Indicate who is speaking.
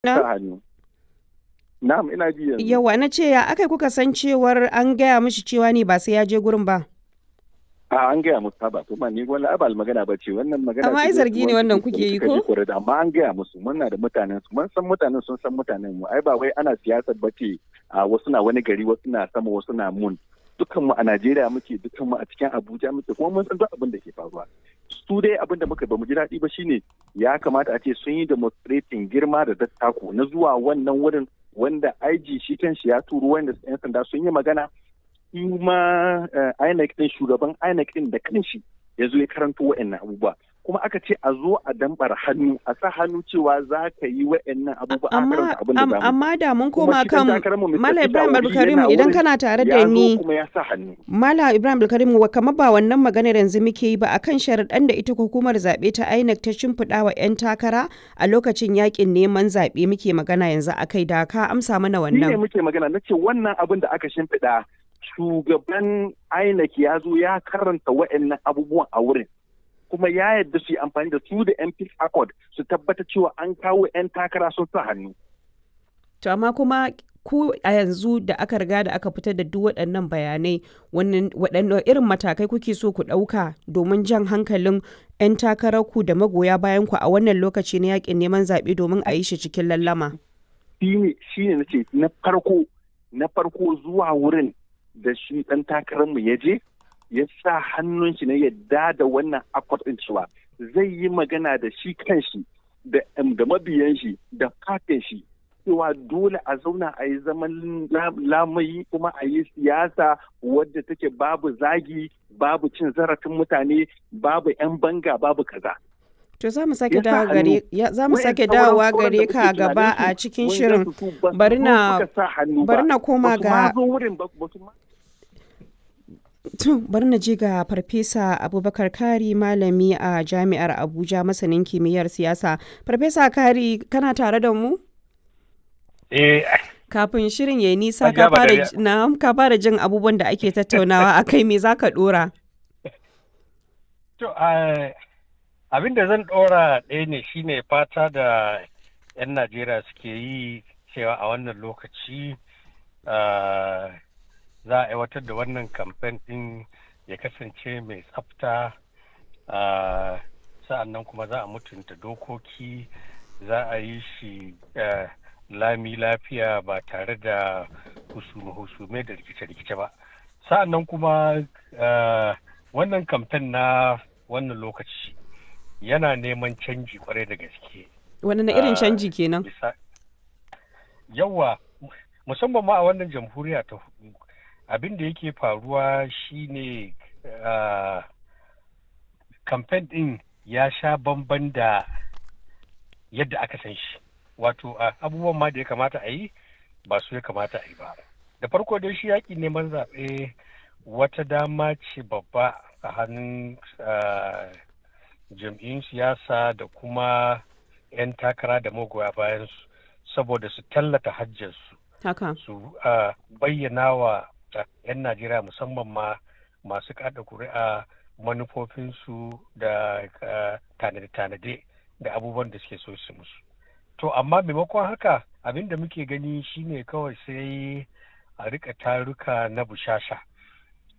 Speaker 1: sa hannu. Na'am ina ji yanzu.
Speaker 2: Yawa na ce ya aka kuka san cewar an gaya mishi cewa ne ba sai ya je gurin ba.
Speaker 1: A an gaya musu ba to ma ni wani abal magana ba ce wannan magana.
Speaker 2: Amma ai
Speaker 1: ce
Speaker 2: zargi ne wannan kuke yi ko?
Speaker 1: ko? Amma an gaya musu muna da mutanen su mun san mutanen sun san mutanen mu ai ba wai ana siyasar ba ce a wasu na wani gari wasu na sama wasu na mun. Dukkan mu a Najeriya muke dukkan mu a cikin Abuja muke kuma mun san duk abin da ke faruwa. Su dai abin da muka ba mu ji daɗi ba shine ya kamata a ce sun yi demonstrating girma da dattako na zuwa wannan wurin wanda IG shi kan shi ya turo wanda 'yan sanda sun yi magana kuma INEC din shugaban INEC din da kanshi ya zo ya karanto wa'annan abubuwa kuma aka ce a zo a dambar hannu a sa hannu cewa za ka yi wa'annan abubuwa a
Speaker 2: Amma,
Speaker 1: karanta abin da
Speaker 2: am-
Speaker 1: zamu
Speaker 2: amma da mun
Speaker 1: Kuma
Speaker 2: koma
Speaker 1: shi kan
Speaker 2: kan
Speaker 1: takararmu Mr.
Speaker 2: Malam
Speaker 1: Peter
Speaker 2: Ibrahim
Speaker 1: Obi
Speaker 2: Abdulkarim
Speaker 1: yana
Speaker 2: idan
Speaker 1: wurin,
Speaker 2: kana tare da
Speaker 1: ya zo
Speaker 2: ni
Speaker 1: kuma ya sa hannu
Speaker 2: Malam Ibrahim Abdulkarim wa kamar ba wannan maganar yanzu muke yi ba akan sharaɗan da ita hukumar zaɓe ta INEC ta shimfiɗa wa 'yan takara a lokacin yakin neman zaɓe muke magana yanzu akai da ka amsa mana
Speaker 1: Shi ne
Speaker 2: wannan.
Speaker 1: muke magana na ce wannan abin da aka shimfiɗa shugaban INEC ya zo ya karanta wa'annan abubuwan a wurin. Kuma ya yarda su yi amfani da su da MP Accord su tabbata cewa an kawo 'yan takara sun sa hannu.
Speaker 2: To amma kuma ku a yanzu da aka riga da aka fitar da duk waɗannan bayanai wannan waɗanne irin matakai kuke so ku ɗauka domin jan hankalin 'yan takararku da magoya bayan ku a wannan lokaci na yakin neman zaɓe domin a yi shi cikin lallama.
Speaker 1: Shi ne shi ne nace na farko na farko zuwa wurin da shi ɗan takararmu ya je ya sa hannun shi na yadda da wannan accord ɗin cewa zai yi magana da shi kanshi da da mabiyan shi da fatin shi cewa dole a zauna a yi zaman la- lamayi kuma a yi siyasa wadda take babu zagi babu cin zarafin mutane babu 'yan banga babu kaza.
Speaker 2: To za mu sake
Speaker 1: Ya sa
Speaker 2: dawo gare
Speaker 1: hannu.
Speaker 2: ya za mu
Speaker 1: Wayan
Speaker 2: sake
Speaker 1: sauran-
Speaker 2: dawowa
Speaker 1: sauran
Speaker 2: gare
Speaker 1: da
Speaker 2: ka
Speaker 1: muke
Speaker 2: gaba
Speaker 1: tunanin
Speaker 2: a
Speaker 1: su,
Speaker 2: cikin
Speaker 1: mun
Speaker 2: shirin.
Speaker 1: gansu su ba su
Speaker 2: Bari
Speaker 1: zo
Speaker 2: na-
Speaker 1: suka sa hannu
Speaker 2: bari
Speaker 1: ba.
Speaker 2: na koma
Speaker 1: Ba su ma
Speaker 2: ga-
Speaker 1: zo wurin ba ba su ma
Speaker 2: To bari na je ga Farfesa Abubakar Kari malami a Jami'ar Abuja masanin kimiyyar siyasa. Farfesa Kari kana tare da mu?
Speaker 3: Eh,
Speaker 2: Kafin shirin ya yi nisa
Speaker 3: Hajiya
Speaker 2: ka fara
Speaker 3: Badariya.
Speaker 2: na ka fara jin abubuwan da ake tattaunawa a kai me za ka dora?
Speaker 3: to, ah, abin da zan ɗora ɗaya ne shine fata da 'yan Najeriya suke yi cewa a wannan lokaci ah, za a aiwatar da wannan kamfen ɗin ya kasance mai tsafta ah, sa'annan kuma za a mutunta dokoki za a yi shi ah, lami lafiya ba tare da husume-husume da rikice-rikice ba sa'annan kuma ah, wannan kamfen na wannan lokaci yana neman canji kwarai da gaske
Speaker 2: Wani na irin
Speaker 3: Ah,
Speaker 2: canji kenan?
Speaker 3: bisa yawa musamman ma a wannan jamhuriya ta hudu abin da yake faruwa shine ah, kamfen din ya sha bamban da yadda aka san shi wato ah, abubuwan ma da ya kamata a yi ba su ya kamata a yi ba da farko dai shi yaƙi neman zaɓe wata dama ce babba a hannun ah, jam'iyyun siyasa da kuma 'yan takara da magoya bayan su saboda su tallata hajjarsu
Speaker 2: Haka.
Speaker 3: su ah, bayyana wa ah, 'yan najeriya musamman ma masu kada kuri'a manufofinsu da ah, tanade-tanade da abubuwan da suke so su musu to amma maimakon haka abin da muke gani shine kawai sai a rika taruka na bushasha